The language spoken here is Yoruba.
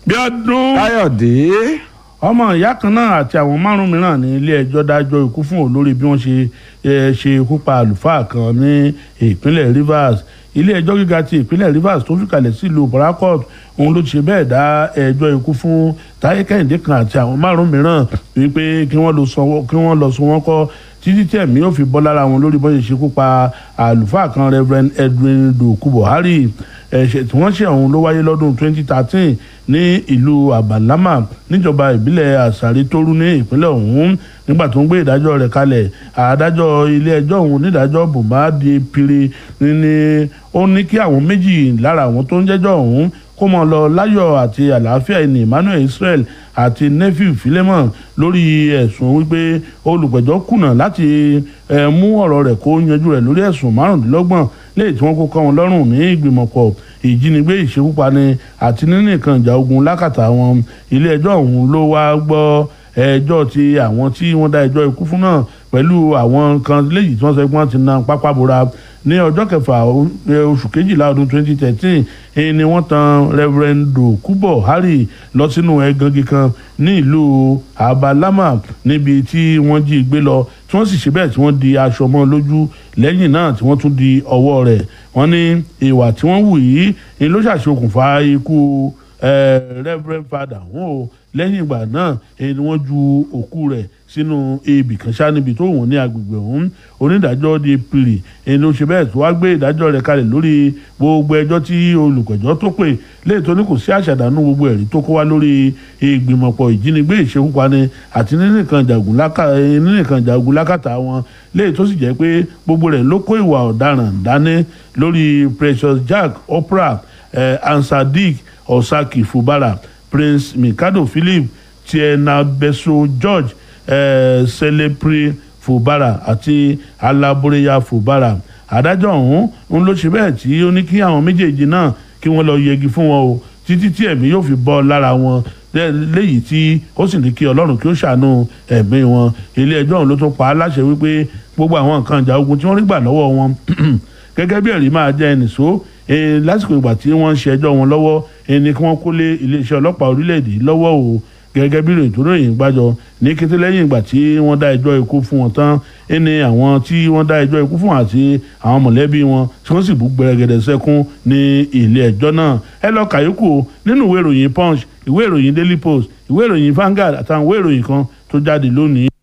Bíọ́dún káyọ̀dé ọmọ ìyá kan náà àti àwọn márùn mìíràn ní ilé ẹjọ́ dájọ́ ikú fún olórí bí wọ́n ṣe eh, ṣe ikú pa àlùfáà kan ní ìpínlẹ̀ Rivers ilé ẹjọ́ gíga ti ìpínlẹ̀ Rivers tó fìkàlẹ̀ sílùú Port Harcourt òun ló ti ṣe bẹ́ẹ̀ dá ẹjọ́ ikú fún Táyé Kẹ́hìndé kan àti àwọn márùn mìíràn wípé kí wọ́n lọ sọ kí wọ́n lọ sọ wọ́n kọ́ títí tí ẹ̀mí yóò fi bọ́ lára wọn lórí bọ́n ṣe ṣekú pa àlùfáà kan Reverend Edwin Doku Buhari ẹ̀ṣẹ̀ tí wọ́n ṣe ọ̀hún ló wáyé lọ́dún 2013 ní ìlú Abalama níjọba ìbílẹ̀ Àṣàrí Tóru ní ìpínlẹ̀ ọ̀hún nígbà tó ń gbé ìdájọ́ rẹ̀ kalẹ̀ adájọ́ ilé ẹjọ́ ọ̀hún onídàájọ́ Bùmádé Pire ní ó ní kí àwọn méjì lára àwọn tó ń jẹ́jọ́ ọ̀hún kó mọ lọ láyọ̀ àti àlàáfíà ẹni Emmanuel Israel àti nephew Philemon lórí ẹ̀sùn wípé olùgbẹ́jọ́ kùnà láti mú ọ̀rọ̀ rẹ̀ kó yanjú rẹ̀ lórí ẹ̀sùn márùndínlọ́gbọ̀n léyìí tí wọ́n kó kọ́ wọn lọ́rùn ní ìgbìmọ̀pọ̀ ìjínigbé ìṣekúpani àti nínú nǹkan ìjà ogun lákàtà wọn ilé ẹjọ́ ọ̀hún ló wá gbọ́ ẹjọ́ ti àwọn tí wọ́n dá ẹjọ́ ikú fún náà pẹ̀lú àwọn kan léyìí tí wọ́n sọ pé wọ́n ti na pápá bora ní ọjọ́ kẹfà oṣù kejìlá ọdún 2013 ni wọ́n tan Reverend Dokubo Hari lọ sínú ẹ̀gàngì kan ní ìlú Abalama níbi tí wọ́n jí gbé lọ tí wọ́n sì ṣe bẹ́ẹ̀ tí wọ́n di aṣọ mọ́ lójú lẹ́yìn náà tí wọ́n tún di ọwọ́ rẹ̀ wọ́n ní ìwà tí wọ́n wù yìí ni ló ṣàṣokùnfà ikú Reverend Father wọn o lẹ́yìn ìgbà náà ni wọ́n ju òkú rẹ̀ sínú ebì kan ṣá níbi tó wọ́n ní agbègbè ọ̀hún onídàájọ́ di pìrì ẹni ló ṣe bẹ́ẹ̀ tó wá gbé ìdájọ́ rẹ̀ kalẹ̀ lórí gbogbo ẹjọ́ tí olùpẹ̀jọ́ tó pè léè tó ní kò sí àṣàdánù gbogbo ẹ̀rí tó kó wá lórí ìgbìmọ̀pọ̀ ìjínigbé ìṣekúpani àti nínú nǹkan jagun lákàtà wọn léè tó sì jẹ́ pé gbogbo rẹ̀ ló kó ìwà ọ̀daràn dání lórí Precious Jack Oprah eh, Ansadik Osaki Fubara Prince Mikado Philip Tiena Beso George eh, Selepri Fubara àti Alaboreya Fubara adájọ́ ọ̀hún ń ló ṣe bẹ́ẹ̀ tí ó ní kí àwọn méjèèjì náà kí wọ́n lọ yẹgi fún wọn o títí tí ẹ̀mí yóò fi bọ́ lára wọn léyìí tí ó sì ní kí ọlọ́run kí ó ṣàánú ẹ̀mí wọn ilé ẹjọ́ ọ̀hún ló tún pa á láṣẹ wípé gbogbo àwọn nǹkan ìjà ogun tí wọ́n rí gbà lọ́wọ́ wọn gẹ́gẹ́ bí ẹ̀rí máa jẹ́ ẹnìṣó lásìkò ìgbà tí wọ́n ń ṣe ẹjọ́ wọn lọ́wọ́ ẹni kí wọ́n kó lé iléeṣẹ́ ọlọ́pàá orílẹ̀-èdè lọ́wọ́ o gẹ́gẹ́ bí ìròyìn tó ròyìn gbàjọ ní kété lẹ́yìn ìgbà tí wọ́n dá ẹjọ́ ikú fún wọn tán ẹni àwọn tí wọ́n dá ẹjọ́ ikú fún wọn àti àwọn mọ̀lẹ́bí wọn tí wọ́n sì bú gbẹrẹgẹdẹ sẹ́kún ní ilé ẹjọ́ náà ẹ lọ kàyókù nínú ìwé ìròyìn punch ìwé ìròyìn daily post ìwé ìròyìn Vanguard àtàwọn ìwé ìròyìn kan tó jáde lónìí.